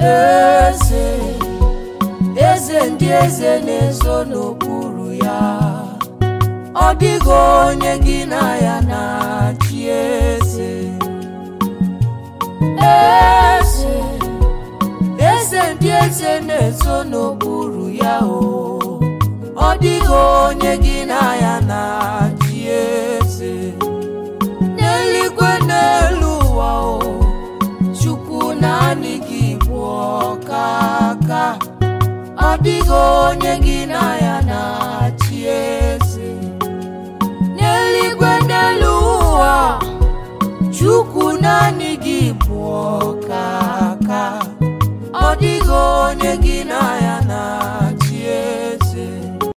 eze eze ndị eze na-ezo n'okpuru ya ọ dịghị onye gị na ya na-achị eze eze eze ndị eze na-ezo n'okpuru ya o ọ dịghị onye gị na ya na-achị eze n'eluigwe n'elu ụwa o chukwu naanị gị bụ ọkaka ọ dịghị onye gị na ya na-achị eze n'eluigwe n'elu ụwa chukwu naanị gị bụ ọkaka ọ dịghị onye gị na ya